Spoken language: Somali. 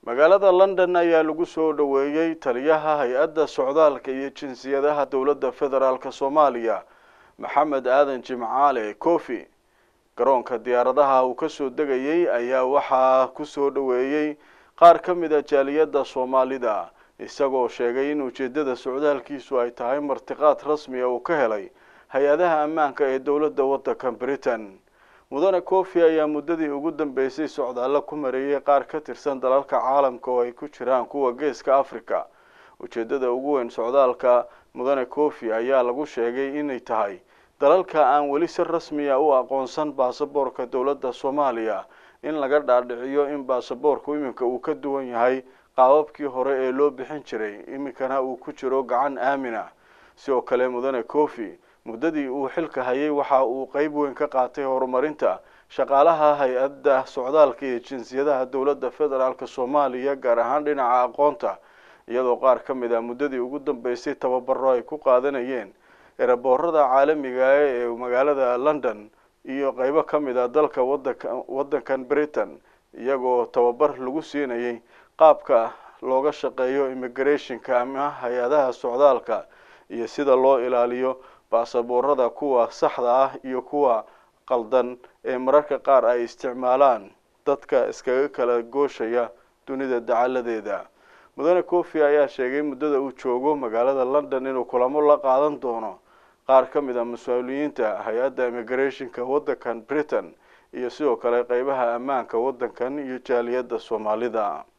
magaalada london ayaa lagu soo dhoweeyey taliyaha hay-adda socdaalka iyo jinsiyadaha dowladda federaalk soomaaliya maxamed aadan jimcaale kofi garoonka diyaaradaha uu kasoo degayey ayaa waxaa kusoo dhoweeyey qaar ka mid a jaaliyadda soomaalida isagoo sheegay in ujeeddada socdaalkiisu ay tahay martiqaad rasmiga uu ka helay hay-adaha ammaanka ee dowladda waddanka britain mudane kofi ayaa muddadii ugu dambeysay socdaallo ku mareeyay qaar ka tirsan dalalka caalamka oo ay ku jiraan kuwa geeska africa ujeeddada ugu weyn socdaalka mudane kofi ayaa lagu sheegay inay tahay dalalka aan weli si rasmiya u aqoonsan baasaboorka dowladda soomaaliya in laga dhaadhiciyo in baasaboorku iminka uu ka duwan yahay qaababkii hore ee loo bixin jiray iminkana uu ku jiro gacan aamina sidoo kale mudane kofi muddadii uu xilka hayay waxa uu qeyb weyn ka qaatay horumarinta shaqaalaha hay-adda socdaalka iyo jinsiyadaha dowladda federaalk soomaaliya gaar ahaan dhinaca aqoonta iyadoo qaar ka mid ah muddadii ugu dambeysay tababaro ay ku qaadanayeen eraboorada caalamiga ee magaalada london iyo qeybo ka mid ah dalka wadanka waddankan britain iyagoo tababar lagu siinayay qaabka looga shaqeeyo immigrationka ama hay-adaha socdaalka iyo sida loo ilaaliyo baasaboorada kuwa saxda ah iyo kuwa qaldan ee mararka qaar ay isticmaalaan dadka iskaga kala gooshaya dunida dacaladeeda mudane kofi ayaa sheegay muddada uu joogo magaalada london inuu kulamo la qaadan doono qaar ka mid a mas-uuliyiinta hay-adda immigrationka waddankan britain iyo sidoo kale qeybaha ammaanka waddankan iyo jaaliyadda soomaalida